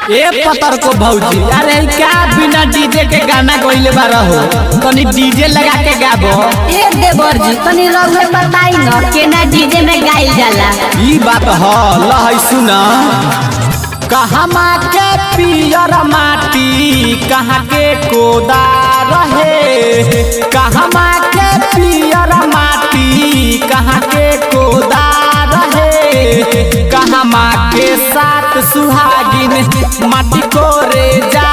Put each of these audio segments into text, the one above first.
ए पतर को भौजी अरे क्या बिना डीजे के गाना गइले बारा हो तनी डीजे लगा के गाबो ए देवर जी तनी रउए बताई न केना डीजे में गाइल जाला ई बात ह लहै सुन कहमा के पियर माटी कहाँ के कोदा रहे कहमा के पियर माटी कहाँ के कोदा रहे कहमा के साथ सुहागिन माटी कोरे जा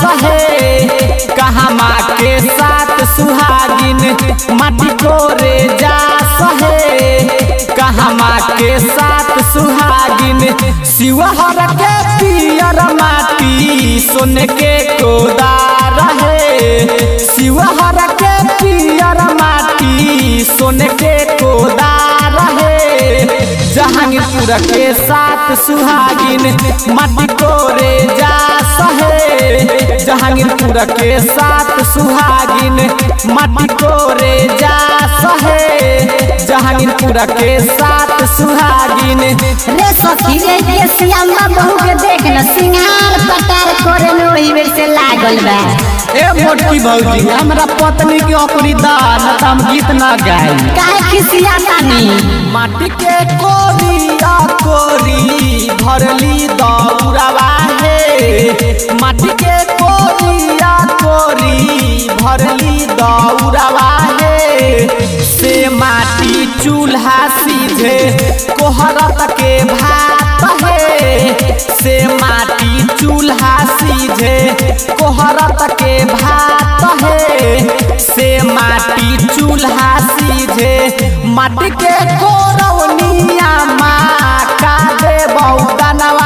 सहे कहमा के साथ सुहागिन माटी कोरे जा सहे कहमा के साथ सुहागिन शिवहर के पियर माटी सोने के कोदा रहे शिवहर के पियर माटी सोने के कोदा रहे जहांगीरपुर के साथ सुहागिन माटी कोरे जा सहे जहांगीरपुर के साथ सुहागिन माटी कोरे जा सहे जहांगीरपुर के साथ सुहागिन रे सखी रे के सियामा बहू के देख न सिंगार पटार करे में ओही बेर से लागल बा ए मोटकी भौजी हमरा पत्नी के ओकरी दान त हम गीत ना गाई काहे खिसिया तानी माटी के कोरिया कोरी भरली दौड़वा हे माटी के कोरिया कोरी भरली दौड़वा हे से माटी चूल्हा सीधे कोहरत के भात हे से माटी चूल्हा सीधे कोहरत के भात हे से माटी चूल्हा सीधे माटी के कोरवनिया माँ का दे बहुदनवा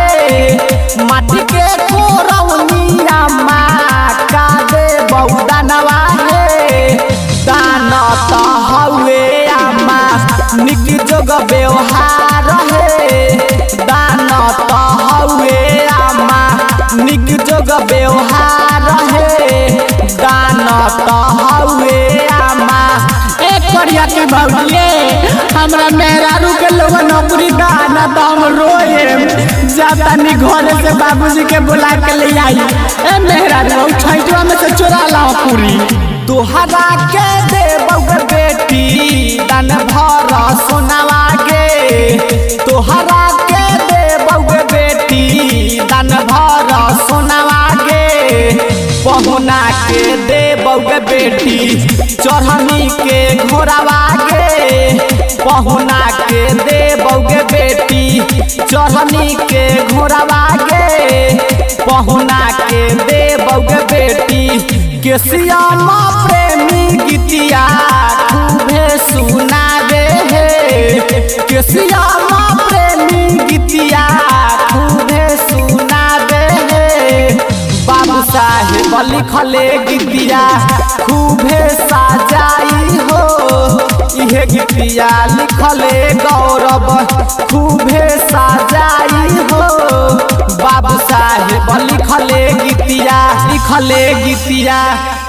हे माटी के कोरवनिया माँ का दे बहुदनवा हे दान त हवे आमा निक जोग व्यवहार हे दान त हवे आमा निक जोग व्यवहार हे दान त हवे आमा एक करिया के भौलिए हमरा मेहरारू के लोग नौकरी दाना त हम रोए जातानी घरे से बाबूजी के बुला के ले आई ए मेहरारू छैटवा में से चोरा ला पूरी तोहरा के देबौ बेटी दान भर सोनावा गे तोहरा के देबौ बेटी दान भर सोनावा गे पहुना के देबौ बेटी चढ़नी के घोड़ावा गे पहुना के देबौ बेटी चढ़नी के घोड़ावा गे पहुना के देबौ बेटी केसियामा प्रेमी गीतिया खूबे सुनावे हे केसियामा प्रेमी गीतिया खूबे सुनावे हे बाबू साहेब लिखले गीतिया खूबे साजाई हो इहे गीतिया लिखले गौरव खूबे साजाई हो बाबू साहेब लिखले गीतिया लिखले गीतिया